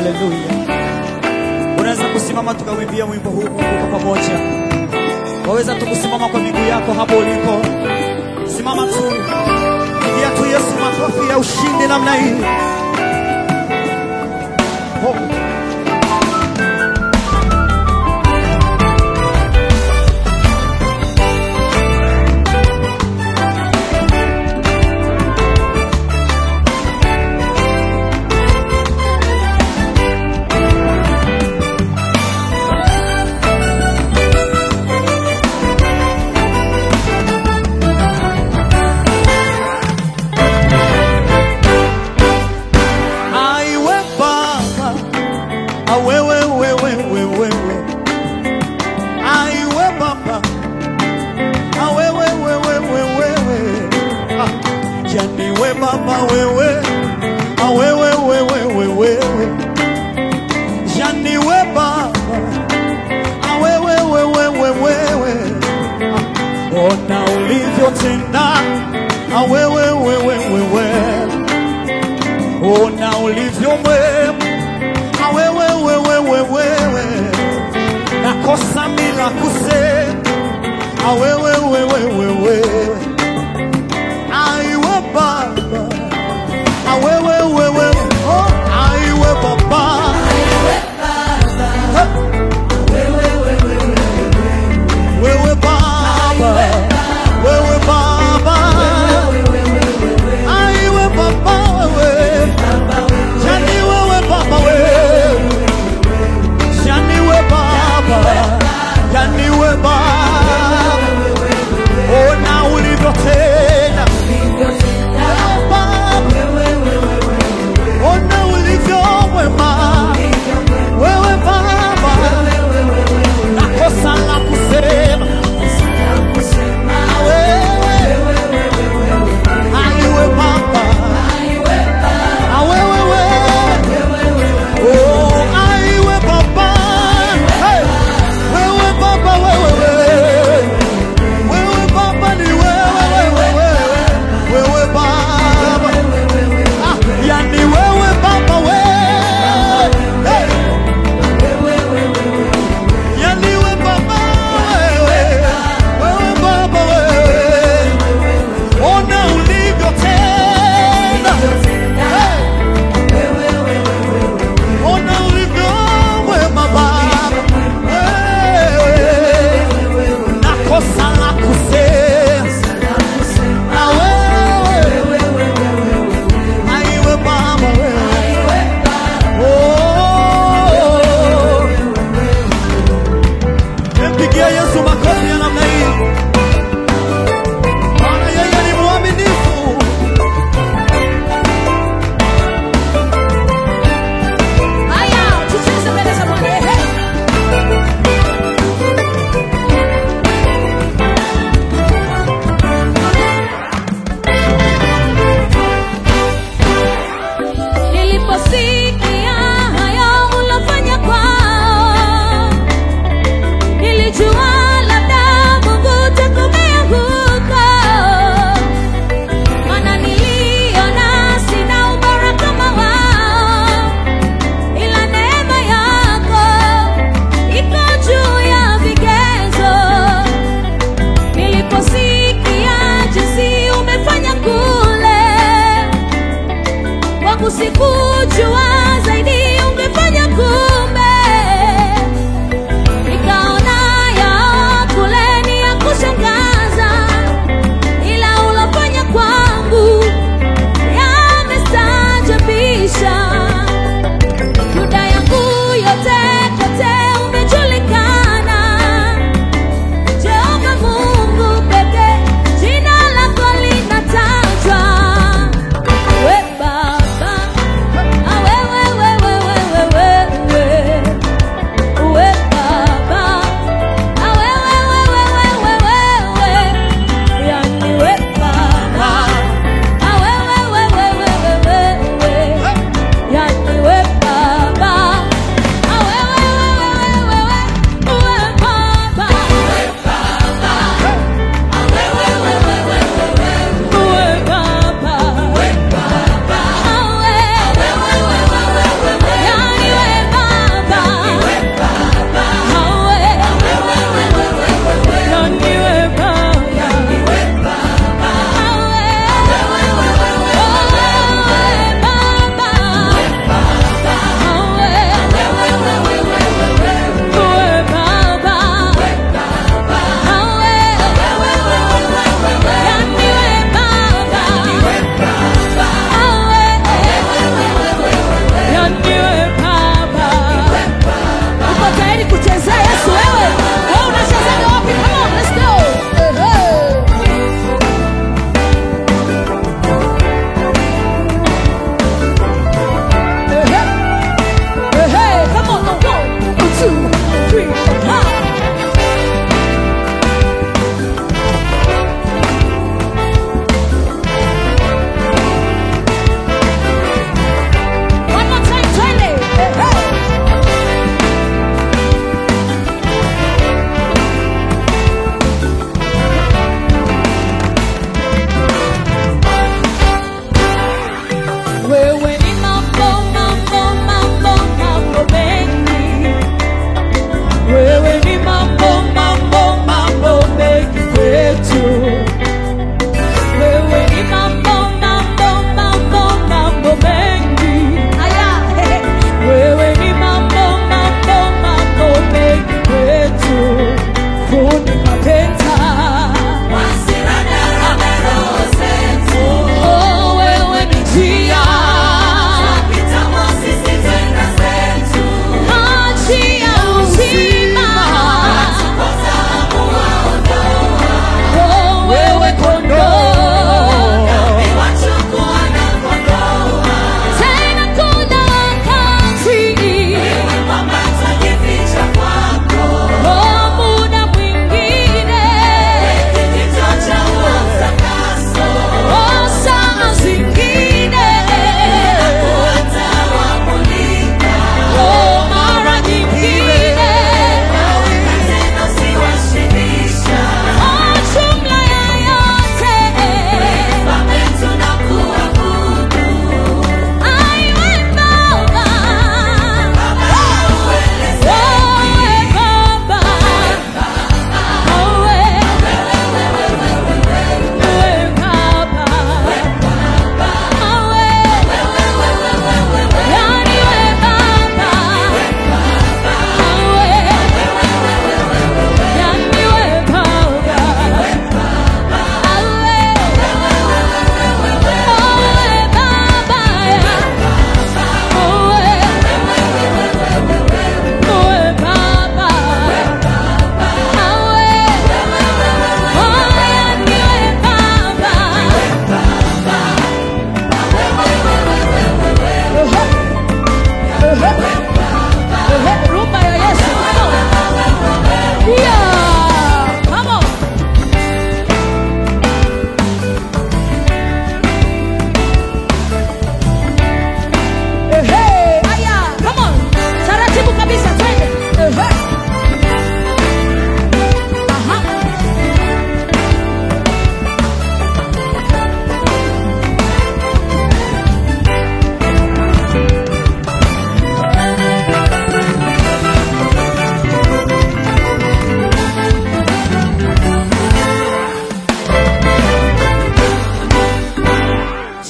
Haleluya! Unaweza kusimama tukawimbia wimbo huu Mungu kwa pamoja. Waweza tu kusimama kwa miguu yako hapo ulipo, simama tu, pigia tu Yesu makofi ya ushindi namna hii. Oh. Aiwe Baba, awewe wewe wewe wewe. Aiwe Baba, awewe wewe wewe wewe. Ah, yani we Baba wewe, awewe wewe wewe wewe. Yani we Baba, awewe wewe wewe wewe. Ah, ona ulivyotenda, awewe wewe wewe ona ulivyo mwema, na wewe wewe wewe wewe, nakosa bila kusema, na wewe wewe wewe, aiwe Baba, na wewe wewe, oh, aiwe Baba, Ha! wewe Baba, wewe Baba, aiwe Baba wewe Yani wewe baba wewe, yani wewe baba, yani wewe baba, ona ulivyotenda Wewe baba, ona ulivyo mwema wewe baba, nakosa la kusema wewe, aiwe baba, na wewe wewe Oh, aiwe baba, hey, wewe baba, wewe wewe, wewe baba ni wewe wewe wewe, wewe baba, ah, yani wewe baba wewe, hey, yani wewe baba wewe, wewe baba wewe, ona ulivyotenda, hey, ona ulivyo mwema baba, wewe nakosa la kusema na wewe aiwe baba wewe Oh. Mpigia Yesu makofi ya namna hii, maana yeye ni mwaminifu. Haya, tucheze mbele za Bwana. Ehe. Niliposikia hayo ulofanya kwao, nilijua labda Mungu utakomea huko, maana niliona sina ubora kama wao ila neema yako iko juu ya vigezo. Niliposikia jinsi umefanya kule kwangu, sikujua zaidi ungefanya kumbe, nikaona ya kule ni ya kushangaza, ila ulofanya kwangu yamestajabisha. Yuda yangu yote kote umejulikana, Jehova Mungu pekee, jina lako linatajwa. We Baba, a wewe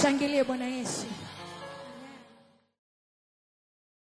Mshangilie Bwana Yesu.